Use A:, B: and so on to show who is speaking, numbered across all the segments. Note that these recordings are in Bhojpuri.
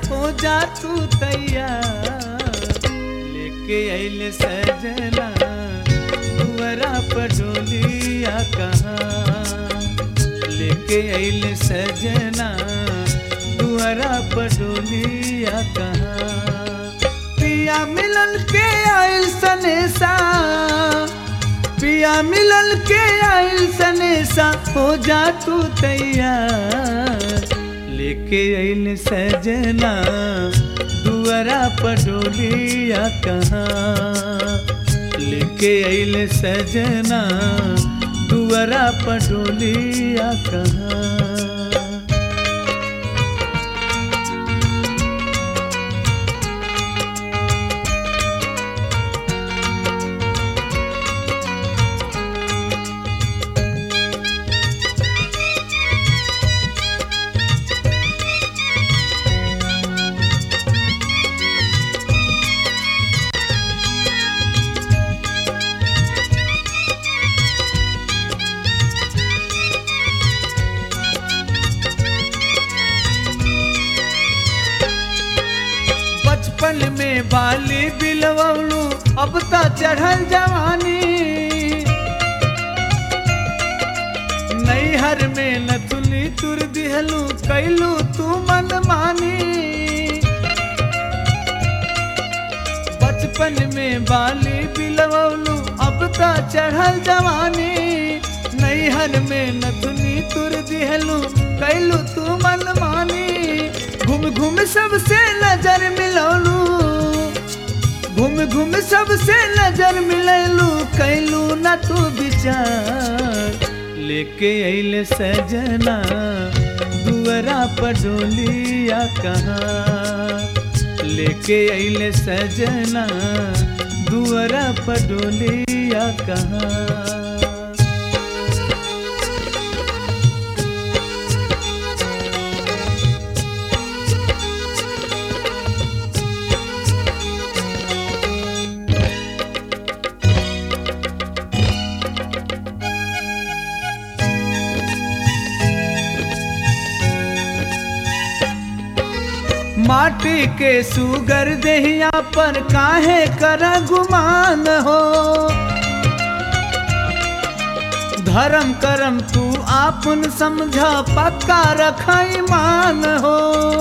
A: हो जा तू तैयार लेके अइले सजना दुआरा पर डोलिया कहाँ लेके अइले सजना दुआरा पर डोलिया कहाँ पिया मिलन के आइल सनेसा पिया मिलन के आइल सनेसा हो जा तू तैयार लेके अइल सजना दुआरा पडोलिया कहाँ लेके अइल सजना दुआरा पडोलिया कहाँ बचपन में बाली बिलवलू अब त चढ़ल जवानी नैहर में नथुली तुर दिहलू कैलू तू मन मानी बचपन में बाली बिलवलू अब त चढ़ल जवानी नैहर में नथुनी तुर दिहलू कैलू तू मन मानी घूम घूम सबसे नजर मिलौलू घूम घूम सबसे नजर मिलैलू कैलू न तू विचार लेके अइले सजना दुआरा पडोलिया कहाँ लेके अइले सजना दुआरा पडोलिया कहाँ माटी के सुगर दहिया पर काहे कर गुमान हो धर्म करम तू आपन समझा पक्का रख ईमान हो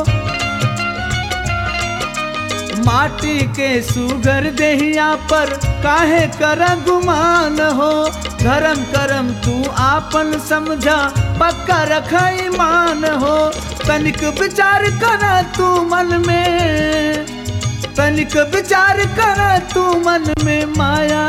A: माटी के सुगर दहिया पर काहे कर गुमान हो धर्म करम तू आपन समझा पक्का रख ईमान हो तनिक विचार कर तू मन में तनिक विचार कर तू मन में माया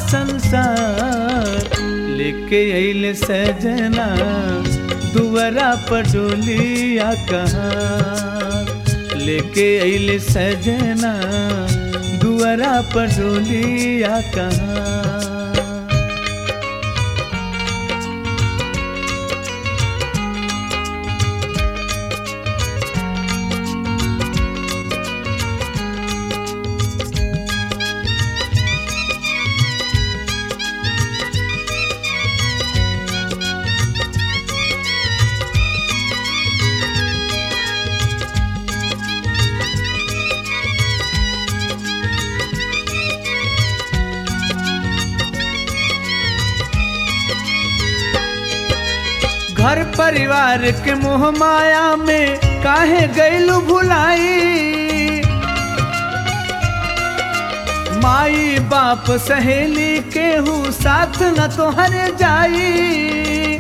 A: संसार लेके अइले सजना दुआरा पडोलिया कहाँ लेके अइले सजना दुआरा पडोलिया कहाँ घर परिवार के मोह माया में काहे गैलू भुलाई माई बाप सहेली केहू साथ न तोहरे जाई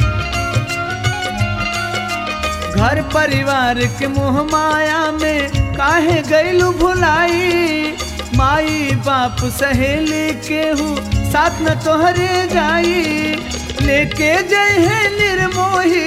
A: घर परिवार के मोह माया में काहे गैलू भुलाई माई बाप सहेली केहू साथ न तोहरे जाई लेके जय है निर्मोही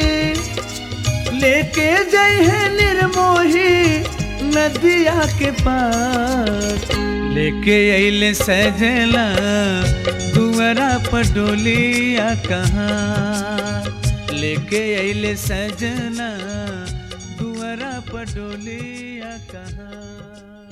A: लेके जय है निर्मोही नदिया के पार लेके अइले सजला दुआरा पडोलिया कहाँ लेके अइले सजना दुआरा पडोलिया कहाँ